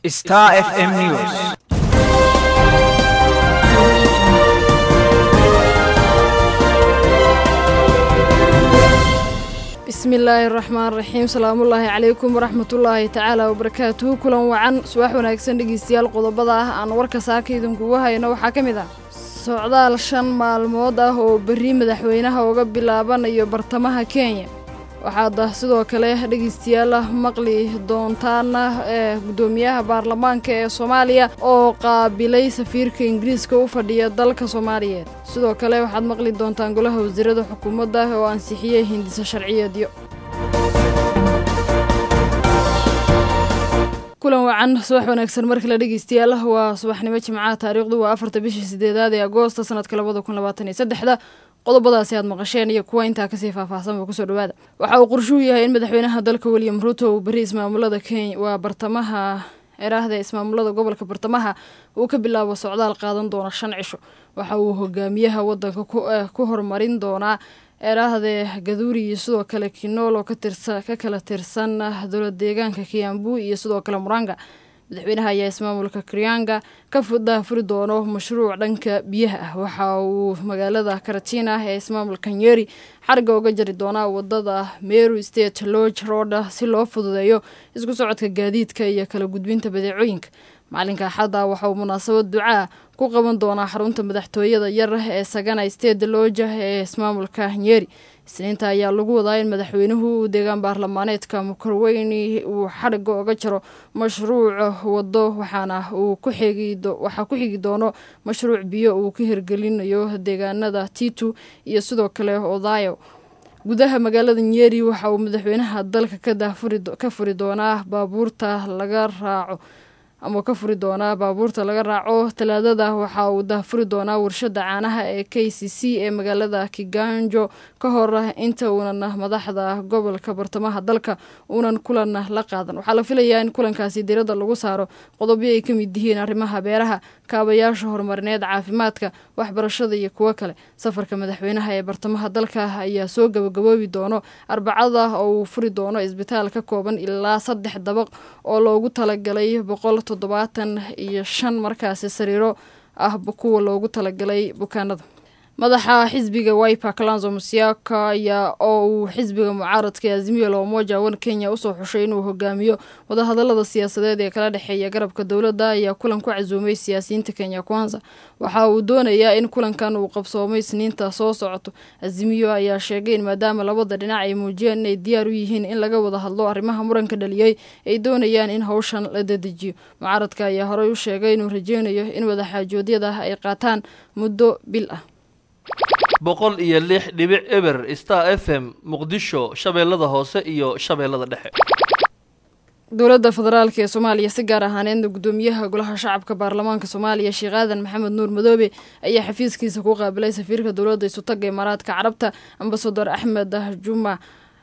Star FM News. bismillaahi raxmaan raxiim salaamullaahi calaykum waraxmatullaahi tacaala wabarakaatuhu kulan wacan subax wanaagsan dhegeystayaal qodobada ah aan warka saaka idinkugu hayno waxaa ka mid ah socdaal shan maalmood ah oo berri madaxweynaha uga bilaabanayo bartamaha kenya waxaad sidoo kale dhegeystayaal maqli doontaana ee guddoomiyaha baarlamaanka ee soomaaliya oo qaabilay safiirka ingiriiska u fadhiya dalka soomaaliyeed sidoo kale waxaad maqli doontaan golaha wasiirada xukuumadda oo ansixiyey hindisa sharciyeedyo kulan wacan subax wanaagsan mar kale dhegeystayaal waa subaxnimo jimcaha taariikhdu waa afarta bishii sideedaad ee agoosta sanadka labada kun labaatan iyo saddexda qodobadaasi aad maqasheen iyo kuwa intaa kasii faahfaahsanba kusoo dhawaada waxa uu qorshuhu yahay in madaxweynaha dalka william ruto uu beri ismaamulada kenya waa bartamaha eraahda ismaamulada gobolka bartamaha uu ka bilaabo socdaal qaadan doona shan cisho waxa uu hogaamiyaha wadanka ku horumarin doonaa eraahde gaduuri iyo sidoo kale kinool oo ka kala tirsan dowlad deegaanka kiambu iyo sidoo kale muranga madaxweynaha ayaa ismaamulka krianga ka daafuri doono mashruuc dhanka biyaha ah waxa uu magaalada karatina ee ismaamulka nyeri xariga uga jari doonaa wadada meru state lodge road si loo fududeeyo isku socodka gaadiidka iyo kala gudbinta badeecooyinka maalinka axadda waxa uu munaasabad ducaa ku qaban doonaa xarunta madaxtooyada yar ee sagana state lodge ee ismaamulka nyeri isniinta ayaa lagu wadaa in madaxweynuhu uu deegaan baarlamaaneedka mukarweyni uu xariga oga jaro mashruuc wado waxaana uu waxaa ku xigi doono mashruuc biyo uu ka hirgelinayo deegaanada titu iyo sidoo kale odayo gudaha magaalada nyeri waxa uu madaxweynaha dalka ka furi doonaa baabuurta laga raaco ama ka furi doonaa baabuurta laga raaco talaadada waxa uu daafuri doonaa warshada caanaha ee k c c ee magaalada kiganjo ka hor inta uunan madaxda gobolka bartamaha dalka uunan kulan la qaadan waxaa la filayaa in kulankaasi diradda lagu saaro qodobyo ay ka mid yihiin arrimaha beeraha kaabayaasha horumarineed caafimaadka waxbarashada iyo kuwo kale safarka madaxweynaha ee bartamaha dalka ayaa soo gabagaboobi doono arbacada oo uu furi doono isbitaal ka kooban ilaa saddex dabaq oo loogu talagalay boqol toddobaatan iyo shan markaasi sariiro ah kuwa loogu talagalay bukaanada madaxa xisbiga wiper kalanzo musiaka ayaa oo uu xisbiga mucaaradka ee azimiyo loomoja wan kenya usoo xushay inuu hogaamiyo wadahadalada siyaasadeed ee kala dhexeeya garabka dowladda ayaa kulan ku casuumay siyaasiyiinta kenya kwanza waxa uu doonayaa in kulankan uu qabsoomay isniinta soo socoto azimiyo ayaa sheegay in maadaama labada dhinac ay muujiyeen inay diyaar u yihiin in laga wada hadlo arrimaha muranka dhaliyey ay doonayaan in howshan la dedejiyo mucaaradka ayaa horey u sheegay inuu rajeynayo in wadaxaajoodyada ay qaataan muddo bil ah boqol iyo lix dhibic eber star f m muqdisho shabeellada hoose iyo shabeellada dhexe dowladda federaalk ee soomaaliya si gaar ahaaneedna guddoomiyaha golaha shacabka baarlamaanka soomaaliya sheekh aadan maxamed nuur madoobe ayaa xafiiskiisa ku qaabilay safiirka dowladda isutaga imaaraadka carabta ambasador axmed juma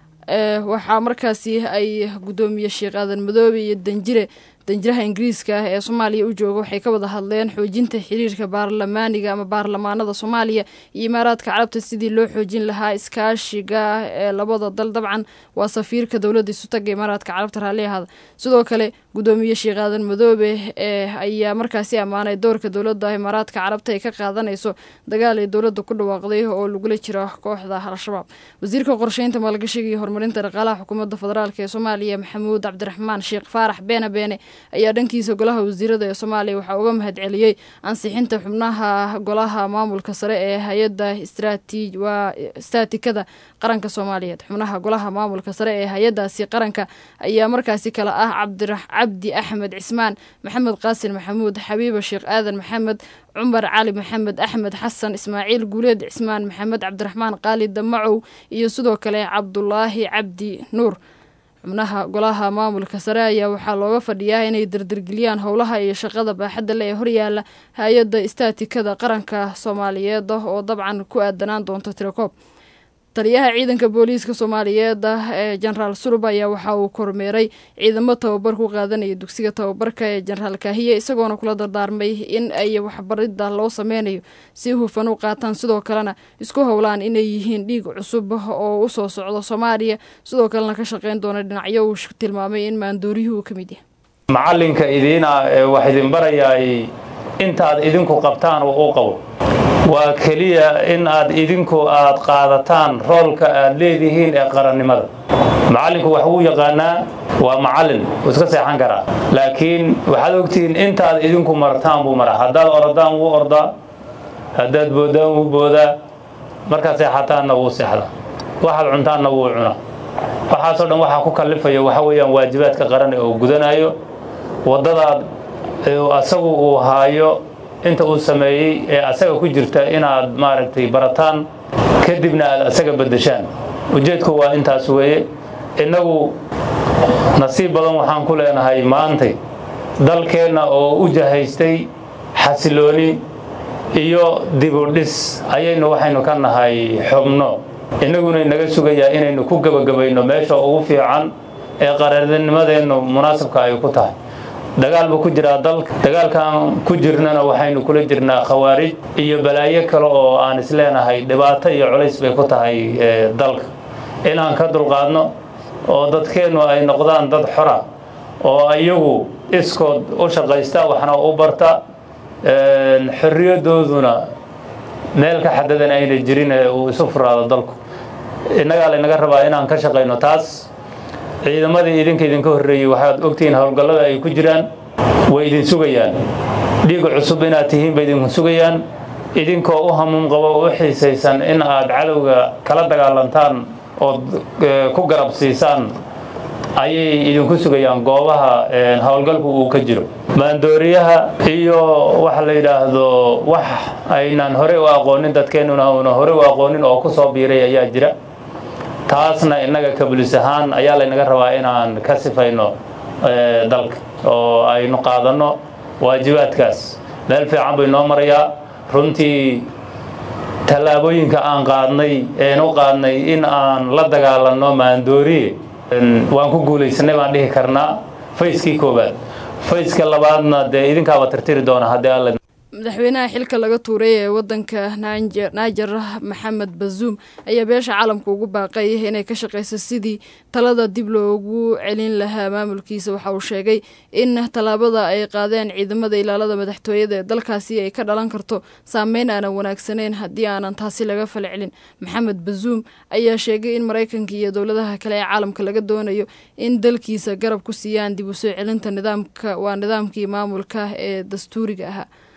waxaa markaasi ay guddoomiye sheekh aadan madoobe iyo danjire danjiraha ingiriiska ah ee soomaaliya u jooga waxay ka wada hadleen xoojinta xiriirka baarlamaaniga ama baarlamaanada soomaaliya iyo imaaraadka carabta sidii loo xoojin lahaa iskaashiga ee labada dal dabcan waa safiirka dowladda isutaga imaaraadka carabta raalli ahaada sidoo kale guddoomiye sheekh aadan madoobe ee ayaa markaasi ammaanay doorka dowladda imaaraadka carabta ay ka qaadanayso dagaal ay dowladda ku dhawaaqday oo lagula jiro kooxda al-shabaab wasiirka qorsheynta maalgashiga iyo horumarinta dhaqaalaha xukuumadda federaalk ee soomaaliya maxamuud cabdiraxmaan sheekh faarax beene beene ayaa dhankiisa golaha wasiirada ee soomaaliya waxaa uga mahad celiyey ansixinta xubnaha golaha maamulka sare ee hay-adda istaatikada qaranka soomaaliyeed xubnaha golaha maamulka sare ee hay-adaasi qaranka ayaa markaasi kale ah cabdi axmed cismaan maxamed qaasin maxamuud xabiiba sheekh aadan maxamed cumar cali maxamed axmed xasan ismaaciil guuleed cismaan maxamed cabdiraxmaan qaali damacow iyo sidoo kale cabdulaahi cabdi nuur xubnaha golaha maamulka sare ayaa waxaa looga fadhiyaa inay dardargeliyaan howlaha iyo shaqada baaxadda le ee horyaala hay-adda istaatikada qaranka soomaaliyeed oo dabcan ku aadanaan doonto tirakoob taliyaha ciidanka booliiska soomaaliyeed ee jenaraal sulub ayaa waxa uu kormeeray ciidamo tababar ku qaadanaya dugsiga tababarka ee jenaraal kaahiye isagoona kula dardaarmay in ay waxbarida loo sameynayo si hufan u qaataan sidoo kalena isku howlaan inay yihiin dhiig cusub oo usoo socdo soomaaliya sidoo kalena ka shaqeyn doona dhinacyo uu tilmaamay in maandooriyuhu uu ka mid yahay macallinka idiina ee wax idin barayaay intaad idinku qabtaan oo u qabo waa keliya in aad idinku aad qaadataan roolka aad leedihiin ee qarannimada macallinku wax wuu yaqaanaa waa macallin wuu iska seexan karaa laakiin waxaad ogtihiin intaad idinku martaan buu maraa haddaad orodaan wuu ordaa haddaad boodaan wuu boodaa markaad seexataanna wuu seexdaa waxaad cuntaanna wuu cunaa waxaasoo dhan waxaa ku kallifaya waxa weeyaan waajibaadka qaran oo gudanayo waddadaad asagu uu haayo inta uu sameeyey ee asaga ku jirta inaad maaragtay barataan kadibna aad asaga beddeshaan ujeedku waa intaas weeye innagu nasiib badan waxaan ku leenahay maantay dalkeenna oo u jahaystay xasilooni iyo dibudhis ayaynu waxaynu ka nahay xubno innaguna inaga sugayaa inaynu ku gebagabayno meesha ugu fiican ee qararnimadeennu munaasabka ay ku tahay dagaal buu ku jiraa dalka dagaalkaan ku jirnana waxaynu kula jirnaa khawaarij iyo balaayo kale oo aan isleenahay dhibaato iyo culays bay ku tahay dalka inaan ka dulqaadno oo dadkeennu ay noqdaan dad xora oo iyagu iskood u shaqaysta waxna u barta xorriyadooduna meel ka xadadan ayna jirin ee uu isu furaado dalku innagaa laynaga rabaa inaan ka shaqayno taas ciidamadii idinka idinka horreeyey waxaad ogtihiin howlgallada ay ku jiraan way idin sugayaan dhiig cusub inaad tihiin bay idinku sugayaan idinkoo u hamuum qabo u xiisaysan in aad cadowga kala dagaalantaan ood ku garab siisaan ayay idinku sugayaan goobaha howlgalku uu ka jiro maandooriyaha iyo waxa la yidhaahdo wax aynaan horey u aqoonin dadkeennuna una horey u aqoonin oo ku soo biiray ayaa jira taasna innaga kabulis ahaan ayaa laynaga rabaa inaan ka sifayno dalka oo aynu qaadanno waajibaadkaas meel fiican bay noo marayaa runtii tallaabooyinka aan qaadnay een u qaadnay in aan la dagaalanno maandooriye waan ku guulaysanay baan dhihi karnaa fayskii koowaad fayska labaadna dee idinkaaba tirtiri doona haddii alla madaxweynaha xilka laga tuuray ee wadanka naajer maxamed bazuum ayaa beesha caalamka ugu baaqay inay ka shaqeyso sidii talada dib loogu celin lahaa maamulkiisa waxa uu sheegay in tallaabada ay qaadeen ciidamada ilaalada madaxtooyada ee dalkaasi ay ka dhalan karto saameyn aanan wanaagsaneyn haddii aanan taasi laga falcelin maxamed bazuum ayaa sheegay in maraykanka iyo dowladaha kale ee caalamka laga doonayo in dalkiisa garab ku siiyaan dib u soo celinta nidaamka waa nidaamkii maamulka ee dastuuriga ahaa